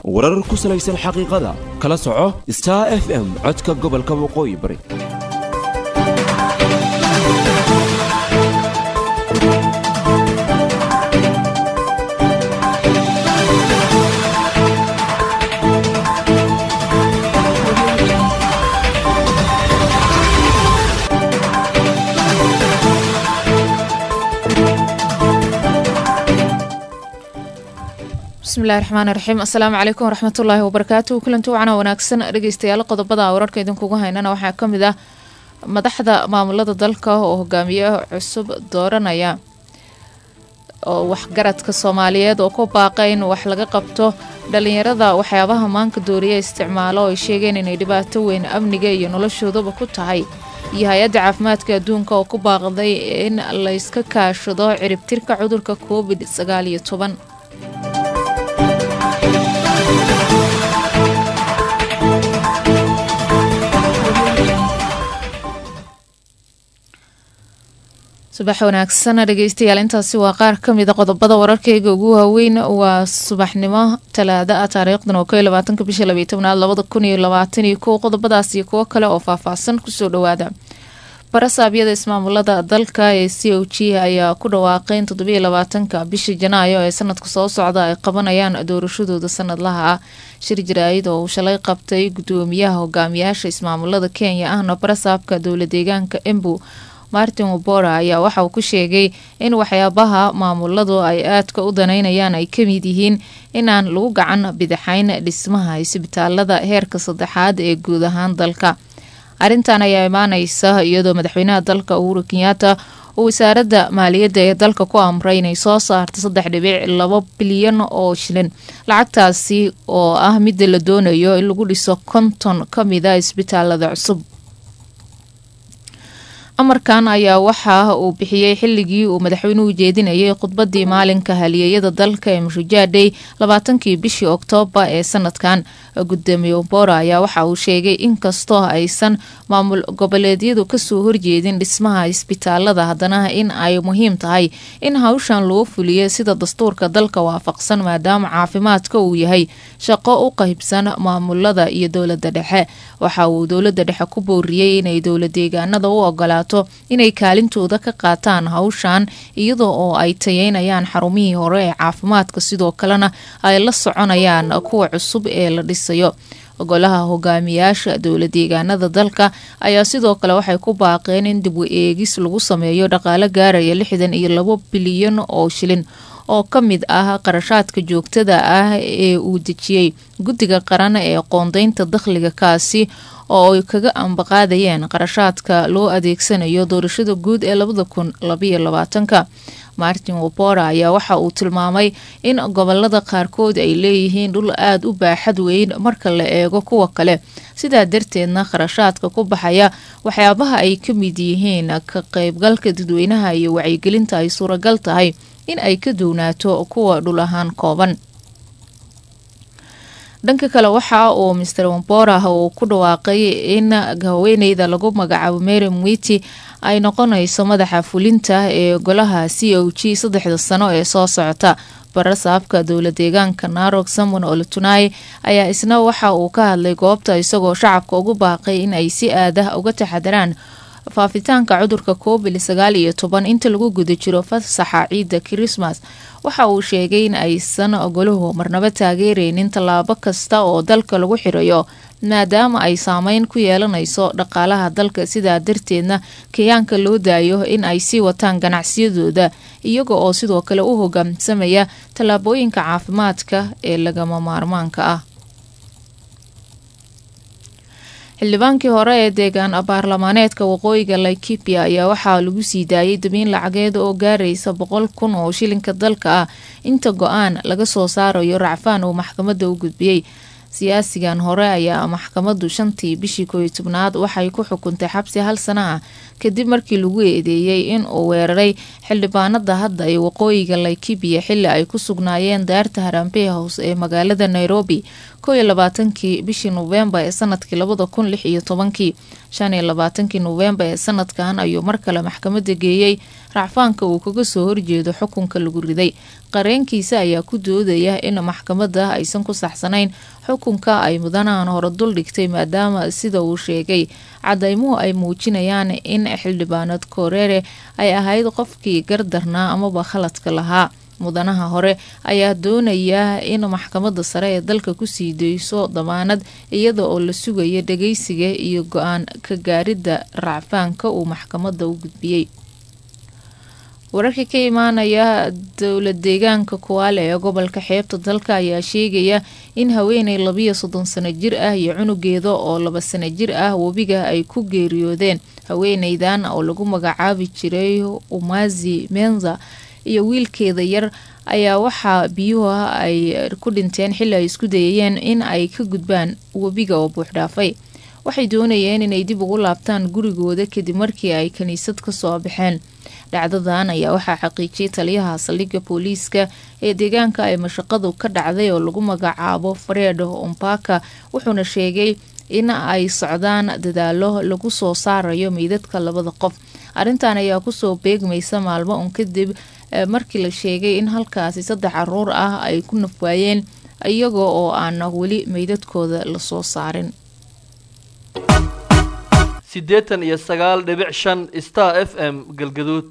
warar ku salaysan xaqiiqada kala soco star f m codka gobolka waqooyi bari bismillahi raxmaani raxiim assalaamu calaykum waraxmatullaahi wabarakaatu kulanti wacana wanaagsan dhegeystayaal qodobada wararka idinkugu haynana waxaa ka mid ah madaxda maamulada dalka oo hogaamiye cusub dooranaya oo waxgaradka soomaaliyeed oo ku baaqa in wax laga qabto dhalinyarada waxyaabaha maanka dooriya isticmaalo oo ay sheegeen inay dhibaato weyn amniga iyo noloshoodaba ku tahay iyo hay-adda caafimaadka adduunka oo ku baaqday in layska kaashado ciribtirka cudurka covid sagaal iyo toban subax wanaagsan dhegeystayaal intaasi waa qaar ka mida qodobada wararkeyga ugu waaweyn waa subaxnimo talaada ah taariikhdan oo ko iyo labaatanka bisha labaiy tobnaad labada kun iyo labaatan iyo kow qodobadaas iyo kuwo kale oo faahfaahsan kusoo dhawaada barasaabyada ismaamulada dalka ee c o g ayaa ku dhawaaqay in toddobiyo labaatanka bisha janaayo ee sanadka soo socda ay qabanayaan doorashadooda sanadlaha ah shir jaraayid oo uu shalay qabtay gudoomiyaha hogaamiyaasha ismaamulada kenya ahna barasaabka dowla deegaanka embu martin wabora ayaa waxa uu ku sheegay in waxyaabaha maamuladu ay aadka u daneynayaan ay kamid yihiin inaan lagu gacan bidixayn dhismaha isbitaalada heerka saddexaad ee guud ahaan dalka arrintan ayaa imaaneysa iyadoo madaxweynaha dalka uhuru kenyaata uu wasaaradda maaliyadda ee dalka ku amray inay soo saarto saddex dhibic labo bilyan oo shilin lacagtaasi oo ah midda la doonayo in lagu dhiso konton ka mida isbitaalada cusub amarkan ayaa waxa uu bixiyey xilligii uu madaxweynuhu jeedinayay khudbadii maalinka halyeeyada dalka ee mushujaadhey labaatankii bishii oktoobar ee sanadkan gudoomiye bora ayaa waxa uu sheegay inkastoo aysan maamul goboleedyadu kasoo horjeedin dhismaha isbitaalada haddana in ay muhiim tahay in hawshan loo fuliyo sida dastuurka dalka waafaqsan maadaama caafimaadka uu yahay shaqo u qaybsan maamulada iyo dowlada dhexe waxa uu dowlada dhexe ku booriyey inay dowla deegaanada u ogolaato inay kaalintooda ka qaataan hawshan iyadoo oo ay tayeynayaan xarumihii hore ee caafimaadka sidoo kalena ay la soconayaan kuwa cusub ee la dhisayo golaha hogaamiyaasha dowla deegaanada dalka ayaa sidoo kale waxay ku baaqeen in dib u eegis lagu sameeyo dhaqaalo gaaraya lixdan iyo labo bilyan oo shilin oo ka mid ah qarashaadka joogtada ah ee uu dejiyey guddiga qaran ee qoondeynta dakhliga kaasi oo ay kaga ambaqaadayeen qarashaadka loo adeegsanayo doorashada guud ee labada kun labayo labaatanka martin wabora ayaa waxa uu tilmaamay in gobolada qaarkood ay leeyihiin dhul aada u baaxad weyn marka la eego kuwa kale sidaa darteedna kharashaadka ku baxaya waxyaabaha ay ka mid yihiin ka qeybgalka dadweynaha iyo wacyigelinta ay suuragal tahay in ay ka duwnaato kuwa dhul ahaan kooban dhanka kale waxa uu master wambora uu ku dhawaaqay in haweeneyda lagu magacaabo mary mwiti ay noqonayso madaxa fulinta ee golaha c o g saddexda sano ee soo socota barasaabka dowla deegaanka narog samon olatunai ayaa isna waxa uu ka hadlay goobta isagoo shacabka ugu baaqay in ay si aadah uga taxadaraan faafitaanka cudurka covid sagaal iyo toban inta lagu guda jiro fasaxa ciidda kirismas waxa uu sheegay in aysan ogoluhu marnabo taageereynin tallaabo kasta oo dalka lagu xirayo maadaama ay saameyn ku yeelanayso dhaqaalaha dalka sidaa darteedna kayaanka loo daayo in ay sii wataan ganacsiyadooda iyaga oo sidoo kale u hogaamsamaya tallaabooyinka caafimaadka ee lagama maarmaanka ah xildhibaankii hore ee deegaan baarlamaaneedka waqooyiga laikipia ayaa waxaa lagu sii daayay dabiin lacageed oo gaaraysa boqol kun oo shilinka dalka ah inta go-aan laga soo saarayo racfaan uu maxkamadda u gudbiyey siyaasigan hore ayaa maxkamaddu shantii bishii kooiyo tobnaad waxay ku xukuntay xabsi hal sana ah kadib markii lagu eedeeyey in uu weeraray xildhibaanada hadda ee waqooyiga laikibia xili ay ku sugnaayeen daarta harambe house ee magaalada nairobi koo iyo labaatankii bishii noofembar ee sanadkii labada kun lix iyo tobankii shan iyo labaatankii noofembar ee sanadkan ayuu mar kale maxkamada geeyey racfaanka uu kaga soo horjeedo xukunka lagu riday qareenkiisa ayaa ku doodaya in maxkamadda aysan ku saxsanayn xukunka ay mudanahan hore dul dhigtay maadaama sida uu sheegay cadaymuhu ay muujinayaan in xildhibaanad koreere ay ahayd qofkii gardarnaa amaba khaladka lahaa mudanaha hore ayaa doonaya in maxkamadda sare ee dalka kusii dayso damaanad iyada oo la sugaya dhageysiga iyo go-aan ka gaaridda racfaanka uu maxkamadda u gudbiyey wararka ka imaanaya dowla deegaanka kuwaale ee gobolka xeebta dalka ayaa sheegaya in haweeney labiyo soddon sano jir ah iyo cunugeeda oo laba sano jir ah webiga ay ku geeriyoodeen haweeneydan oo lagu magacaabi jiray umazi menza iyo wiilkeeda yar ayaa waxaa biyuhu ay ku dhinteen xilli ay isku dayayeen in ay ka gudbaan webiga oo buuxdhaafay waxay doonayeen inay dib ugu laabtaan gurigooda kadib markii ay kiniisad ka soo baxeen dhacdadan ayaa waxaa xaqiijiyay taliyaha saldhigga booliiska ee deegaanka ay mashaqadu ka dhacday oo lagu magacaabo fareed ompaka wuxuuna sheegay in ay socdaan dadaalo lagu soo saarayo meydadka labada qof arrintan ayaa kusoo beegmaysa maalmo un kadib markii la sheegay in halkaasi saddex caruur ah ay ku nafwaayeen iyagoo oo aan weli meydadkooda lasoo saarin siddeetan iyo sagaal dhibic shan star f m galgaduud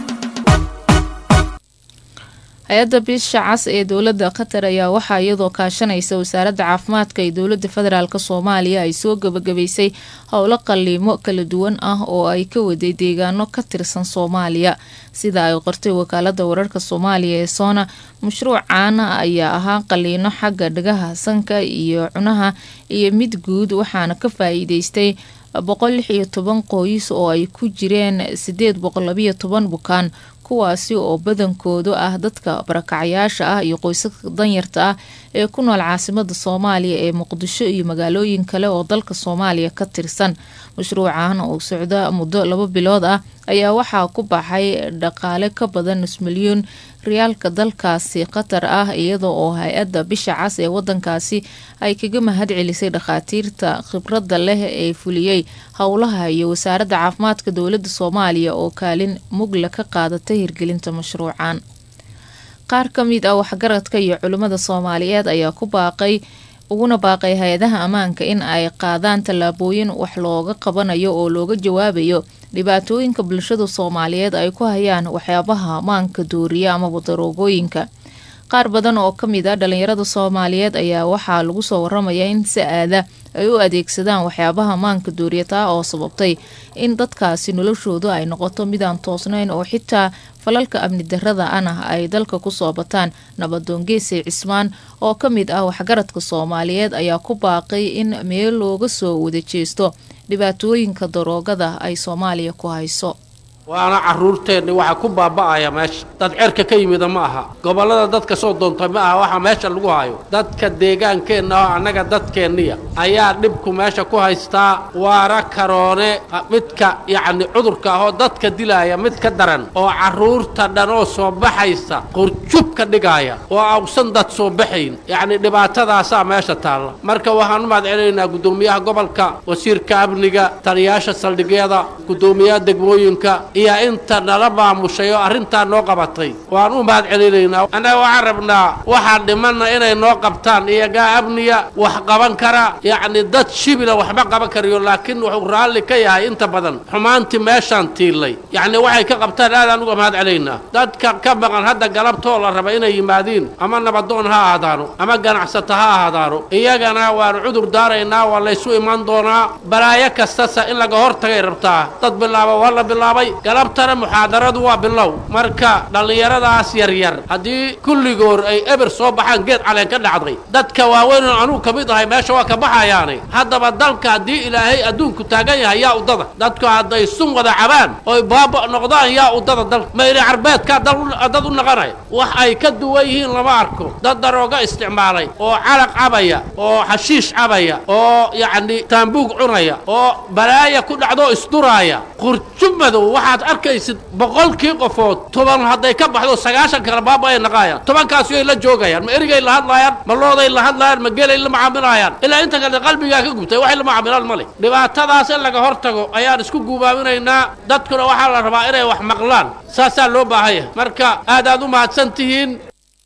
hay-adda bisha cas ee dowladda qatar ayaa waxaa iyadoo kaashanaysa wasaaradda caafimaadka ee dowladda federaalk soomaaliya ay soo gabagabaysay howlo qaliimo kala duwan ah oo ay ka waday deegaano ka tirsan soomaaliya sida ay qortay wakaalada wararka soomaaliya ee soona mashruucan ayaa ahaa qaliino xagga dhagaha sanka iyo cunaha iyo mid guud waxaana ka faa-iideystay boqol lix iyo toban qoys oo ay ku jireen sideed boqol labiyo toban bukaan kuwaasi oo badankoodu ah dadka barakacayaasha ah iyo qoysaska danyarta ah ee ku nool caasimada soomaaliya ee muqdisho iyo magaalooyin kale oo dalka soomaaliya ka tirsan mashruucan oo socda muddo laba bilood ah ayaa waxaa ku baxay dhaqaale ka badan nus milyuun riyaalka dalkaasi qatar ah iyada oo hay-adda bisha cas ee wadankaasi ay kaga mahad celisay dhakhaatiirta khibradda leh ee fuliyey howlaha iyo wasaaradda caafimaadka dowladda soomaaliya oo kaalin mugla ka qaadatay hirgelinta mashruucan qaar ka mid ah waxgaradka iyo culimmada soomaaliyeed ayaa ku baaqay uguna baaqay hay-adaha ammaanka in ay qaadaan tallaabooyin wax looga qabanayo oo looga jawaabayo dhibaatooyinka bulshada soomaaliyeed ay ku hayaan waxyaabaha maanka dooriya amaba daroogooyinka qaar badan oo ka mid ah dhalinyarada soomaaliyeed ayaa waxaa lagu soo waramayaa in si aada ay u adeegsadaan waxyaabaha maanka dooriya taa oo sababtay in dadkaasi noloshoodu ay noqoto midaan toosnayn oo xitaa falalka amni darada ana ay dalka kusoo bataan nabadoon geesay cismaan oo ka mid ah waxgaradka soomaaliyeed ayaa ku baaqay in meel looga soo wada jeesto dhibaatooyinka daroogada ay soomaaliya ku hayso waana carruurteenni waxa ku baaba'aya meesha dad cerka ka yimida ma aha gobollada dadka soo doontay ma aha waxa meesha lagu hayo dadka deegaankeenna oo annaga dadkeenniya ayaa dhibku meesha ku haystaa waara karoone midka yacni cudurka ahoo dadka dilaaya mid ka daran oo carruurta dhan oo soo baxaysa qurjub ka dhigaaya oo awsan dad soo baxayn yacni dhibaatadaasaa meesha taalla marka waxaan u mahad celinaynaa guddoomiyaha gobolka wasiirka amniga taliyaasha saldhigyada guddoomiyaha degmooyinka iyo inta nala maamushay oo arrintaa noo qabatay waan u mahad celinaynaa annaga waxaan rabnaa waxaan dhimanna inay noo qabtaan iyagaa amniya wax qaban kara yacni dad shibila waxba qaban karayo laakiin wuxuu raalli ka yahay inta badan xumaantii meeshaan tiilay yacni waxay ka qabtaan aadaan uga mahad celaynaa dadka ka maqan hadda galabtoo la raba inay yimaadiin ama nabadoon ha ahaadaano ama ganacsata ha ahaadaano iyagana waanu cudur daaraynaa waa laysu iman doonaa balaayo kastasa in laga hor tagay rabtaa dad bilaaba waa la bilaabay galabtana muxaadaradu waa bilow marka dhallinyaradaas yaryar haddii kulligoor ay eber soo baxaan geed caleen ka dhacday dadka waaweynoo anugu ka mid ahay meesha waa ka baxayaane haddaba dalka haddii ilaahay adduunku taagan yahay yaa udada dadku hadday sun wada cabaan oy baaba noqdaan yaa udada dalka mayri carbeedkaa dad u naqanaya wax ay ka duwan yihiin lama arko dad darooga isticmaalay oo calaq cabaya oo xashiish cabaya oo yacni taambuug cunaya oo balaaya ku dhacdo isduraaya qurjub madow waxaad arkaysid boqolkii qofood toban hadday ka baxdo sagaashan kale baaba ay naqaayaan tobankaasi ay la joogayaan ma erigay la hadlaayaan ma looday la hadlaayaan ma gelay la macaamilaayaan ilaa inta kale qalbigaa ka gubtay waxay la macaamilaan ma leh dhibaatadaas in laga hor tago ayaan isku guubaaminaynaa dadkuna waxaa la rabaa inay wax maqlaan saasaa loo baahan yahay marka aad aad u mahadsan tihiin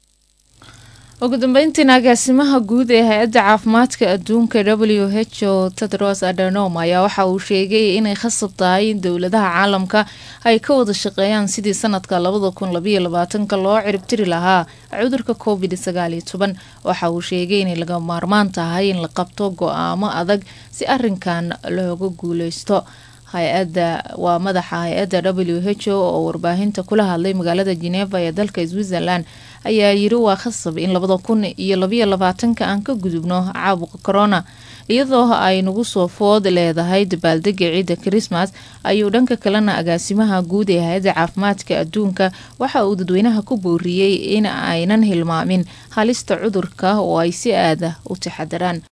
ugu dambeyntiina agaasimaha guud ee hay-adda caafimaadka adduunka w h o tedros adenom ayaa waxa uu sheegay inay khasab tahay in dowladaha caalamka ay ka wada shaqeeyaan sidii sanadka labada kun labayo labaatanka loo ciribtiri lahaa cudurka covid sagaal iyo toban waxa uu sheegay inay laga maarmaan tahay in la qabto go-aamo adag si arinkan looga guuleysto hay-ada waa madaxa hay-adda w h o oo warbaahinta kula hadlay magaalada geneva ee dalka switzerland ayaa yiri waa khasab in labada kun iyo labayo labaatanka aan ka gudubno caabuqa corona iyadoo ay nagu soo food leedahay dabaaldega ciidda christmas ayuu dhanka kalena agaasimaha guud ee hay-adda caafimaadka adduunka waxa uu dadweynaha ku booriyey in aynan hilmaamin halista cudurka oo ay si aada u taxadaraan